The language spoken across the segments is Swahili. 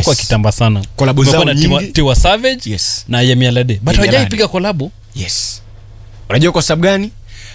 imekuwa kitamba sana Collabo Kumekuwa zao na Tiwa- nyingi. Tiwa Savage Yes. na Yemi Alade but Yemi hawajai Alade. piga kolabo yes unajua kwa sababu gani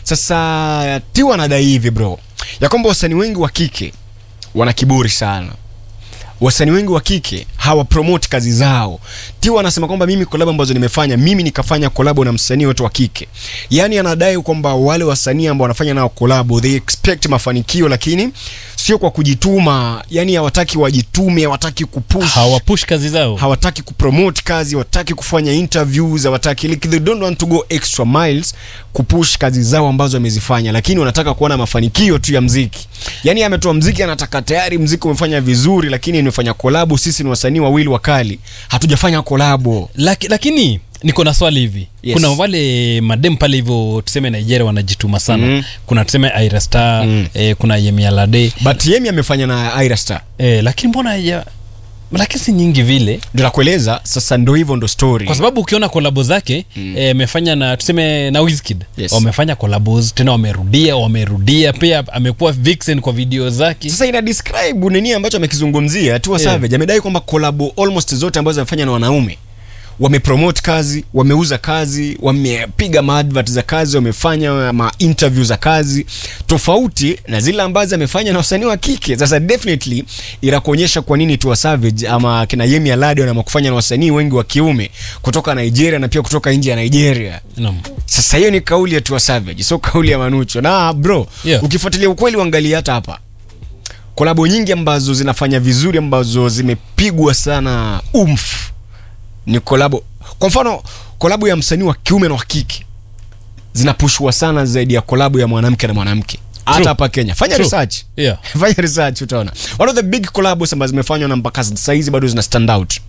sasa tiwa anadai hivi bro ya kwamba wasanii wengi wa kike wana kiburi sana wasanii wengi wa kike hawapromote kazi zao tiwa anasema kwamba mimi kolabo ambazo nimefanya mimi nikafanya kolabo na msanii wote wa kike yaani anadai kwamba wale wasanii ambao wanafanya nao kolabo they expect mafanikio lakini sio kwa kujituma yani hawataki wajitume hawataki kupush hawapush kazi zao hawataki kupromote kazi hawataki kufanya interviews hawataki like, they don't want to go extra miles kupush kazi zao ambazo wamezifanya lakini wanataka kuona mafanikio tu ya mziki yani ametoa mziki anataka tayari mziki umefanya vizuri lakini imefanya kolabo sisi ni wasanii wawili wakali hatujafanya kolabo Laki, lakini niko na swali hivi Yes. kuna wale madem pale hivyo tuseme nigeria wanajituma sana Mhm. kuna tuseme Ayra Star Mm. eh, kuna Yemi Alade but yemi amefanya na Ira Star eh, lakini mbona ya lakini si nyingi vile ndio nakueleza sasa ndo hivyo ndo story kwa sababu ukiona kolabo zake mm. eh, amefanya na tuseme na Wizkid Yes. wamefanya kolabos tena wamerudia wamerudia pia amekuwa vixen kwa video zake sasa ina describe nini ambacho amekizungumzia Tiwa Yeah. Savage amedai kwamba kolabo almost zote ambazo amefanya na wanaume wamepromote kazi wameuza kazi wamepiga maadvert za kazi wamefanya ma interview za kazi tofauti na zile ambazo amefanya na wasanii wa kike sasa definitely inakuonyesha kwa nini Tiwa Savage ama kina Yemi Alade wanaamua kufanya na wasanii wengi wa kiume kutoka Nigeria na pia kutoka nje ya Nigeria Naam. sasa hiyo ni kauli ya Tiwa Savage sio kauli ya Manucho na bro Yeah. ukifuatilia ukweli uangalie hata hapa kolabo nyingi ambazo zinafanya vizuri ambazo zimepigwa sana umf ni kolabo kwa mfano kolabo ya msanii wa kiume na wa kike zinapushwa sana zaidi ya kolabo ya mwanamke na mwanamke hata True. hapa kenya fanya True. research Yeah. fanya research utaona one of the big collabs ambazo zimefanywa na mpaka saizi bado zina stand out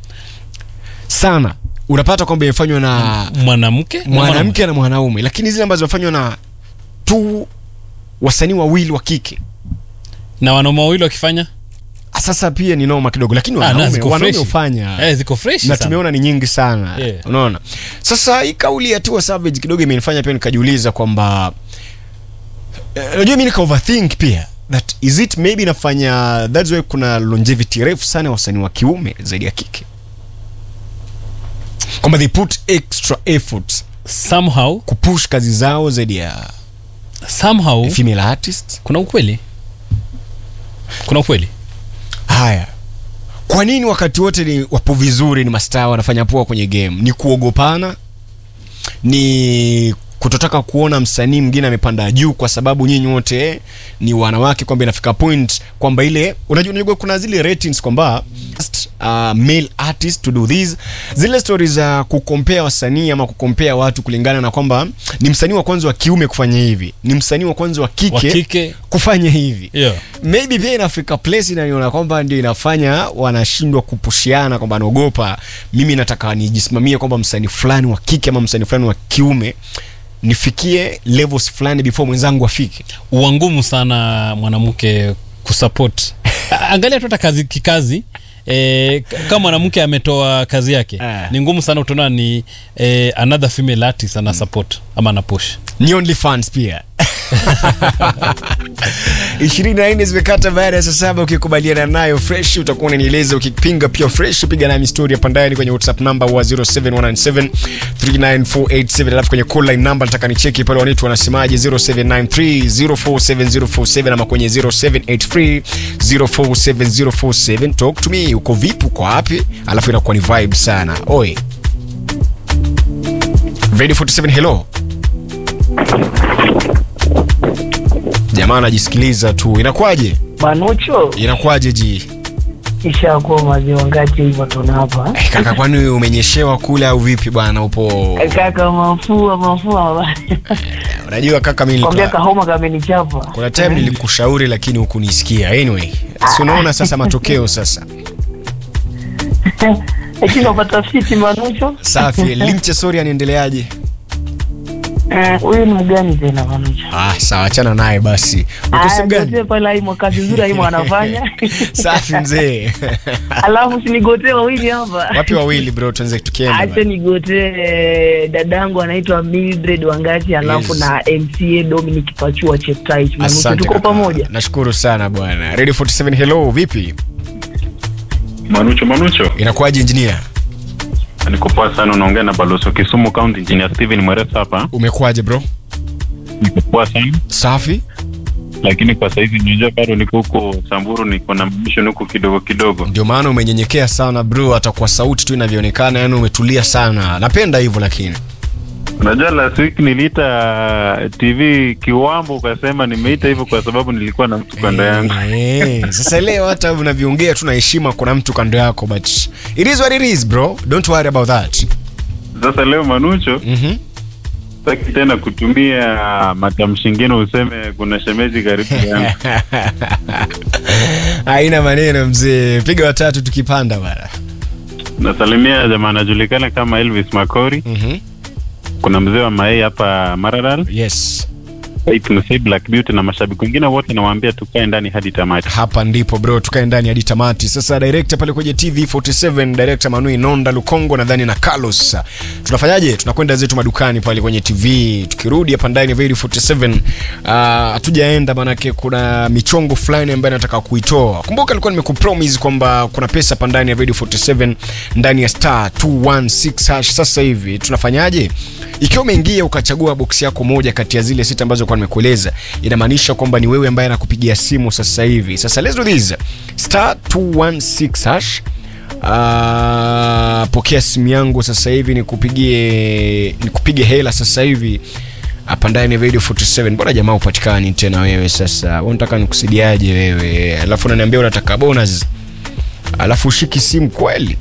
sana unapata kwamba imefanywa na mwanamke na mwanamke na mwanaume lakini zile ambazo zimefanywa na tu wasanii wawili wa kike na wanaume wawili wakifanya sasa pia ni noma kidogo lakini Ah, na wanaume ziko wanaume freshi. hufanya eh, ziko fresh na sana. tumeona ni nyingi sana Yeah. unaona sasa hii kauli ya Tiwa Savage kidogo imenifanya pia nikajiuliza kwamba eh, unajua mi nika overthink pia that is it maybe inafanya that's why kuna longevity refu sana ya wasanii wa kiume zaidi ya kike kwamba they put extra efforts somehow kupush kazi zao zaidi ya somehow female artists kuna ukweli kuna ukweli haya kwa nini wakati wote ni wapo vizuri ni mastaa wanafanya poa kwenye game ni kuogopana ni kutotaka kuona msanii mwingine amepanda juu kwa sababu nyinyi wote ni wanawake kwamba inafika point kwamba ile unajua, unajua kuna zile ratings kwamba just, uh, male artist to do this zile stori za kukompea wasanii ama kukompea watu kulingana na kwamba ni msanii wa kwanza wa kiume kufanya hivi ni msanii wa kwanza wa kike, wa kike kufanya hivi yeah. maybe pia inafika place inaniona kwamba ndio inafanya wanashindwa kupushiana kwamba anaogopa mimi nataka nijisimamie kwamba msanii fulani wa kike ama msanii fulani wa kiume nifikie levels fulani before mwenzangu afike uangumu sana mwanamke kusupport A- angalia tu hata kazi kikazi E, kama mwanamke ametoa kazi yake Eh. ni ngumu sana utaona ni e, another female artist ana support ama ana push ni only fans pia ishirini na nne zimekata baada ya saa saba ukikubaliana nayo fresh utakuwa unanieleza ukipinga pia fresh piga nami story hapa ndani kwenye whatsapp number wa 07197 39487 alafu kwenye call line number nataka nicheki pale wanitu wanasemaje 0793 047047 ama kwenye 0783 047047 talk to me uko vipi uko wapi alafu inakuwa ni vibe sana oi ready 47 hello jamaa anajisikiliza tu inakuwaje Manucho inakuwaje ji ishakuwa maziwa ngapi hivyo tunapa Eh, kaka kwani umenyeshewa kule au vipi bwana upo kaka, mafua mafua unajua kaka mimi kwambia nilikuwa- kahoma kamenichapa. kuna time nilikushauri lakini hukunisikia anyway si unaona sasa matokeo sasa Lakini unapata fiti Manucho. safi limche sori anaendeleaje Eh, Huyu ni mgani tena Manucho? ah sawa achana naye basi uko Aya, sehemu gani gotee pale aimo kazi nzuri aimo anafanya safi mzee alafu sinigotee wawili hapa wapi wawili bro tuanze tukienda acha bana. nigotee dadangu anaitwa Mildred Wangati alafu Yes. na MCA Dominic Pachua Cheptais Manucho asante tuko kaka. pamoja nashukuru sana bwana radio 47 hello vipi Manucho Manucho, inakuwaje engineer niko poa sana. Unaongea na Baloso Kisumu County Engineer Steven Mweresa hapa. umekuwaje bro Niko poa sana, safi lakini kwa saizi unajua bado niko huko Samburu, niko na mission huko kidogo kidogo. ndio maana umenyenyekea sana bro hata kwa sauti tu inavyoonekana yani umetulia sana napenda hivyo lakini Unajua last week niliita TV Kiwambo, ukasema nimeita hivyo kwa sababu nilikuwa na mtu kando yangu. Eh, sasa leo hata unavyoongea tu na heshima kuna mtu kando yako but it is what it is bro don't worry about that Sasa leo Manucho, Mhm. sitaki tena kutumia matamshi ngine useme kuna shemeji karibu yangu. haina maneno mzee piga watatu tukipanda bana Nasalimia jamaa anajulikana kama Elvis Makori. Mhm. Kuna mzee wa Mayai hapa Maralal. yes Tunasai Black Beauty na mashabiki wengine wote nawaambia tukae ndani hadi tamati. hapa ndipo bro tukae ndani hadi tamati sasa director pale kwenye tv 47 director manui nonda lukongo nadhani na carlos tunafanyaje tunakwenda zetu madukani pale kwenye tv tukirudi hapa ndani ya Very 47 ah, hatujaenda manake kuna michongo fulani ambayo nataka kuitoa kumbuka alikuwa nimekupromise kwamba kuna pesa hapa ndani ya Radio 47 ndani ya star 216 hash sasa hivi tunafanyaje ikiwa umeingia ukachagua boksi yako moja kati ya zile sita ambazo kwa nimekueleza inamaanisha kwamba ni wewe ambaye anakupigia simu sasa hivi sasa let's do this star 216 hash uh, pokea simu yangu sasa hivi nikupigie nikupige hela sasa hivi hapa ndani ya radio 47 mbona jamaa upatikani tena wewe sasa unataka nikusaidiaje wewe alafu unaniambia unataka bonus alafu ushiki simu kweli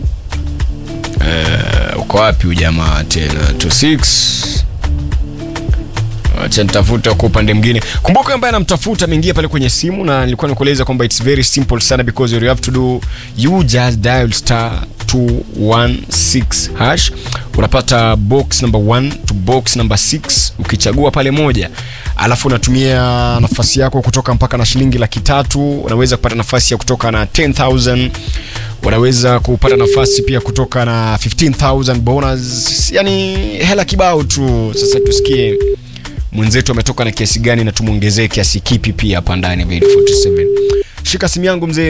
uh, uko wapi ujamaa tena 26 acha nitafuta kwa upande mwingine kumbuka ambaye anamtafuta ameingia pale kwenye simu na nilikuwa nikueleza kwamba it's very simple sana because you have to do you just dial star 216 hash unapata box number 1 to box number 6 ukichagua pale moja alafu unatumia nafasi yako kutoka mpaka na shilingi laki tatu unaweza kupata nafasi ya kutoka na 10000 unaweza kupata nafasi pia kutoka na 15000 bonus yani hela kibao tu sasa tusikie mwenzetu ametoka na kiasi gani na tumwongezee kiasi kipi pia hapa ndani ya Video 47 shika simu yangu mzee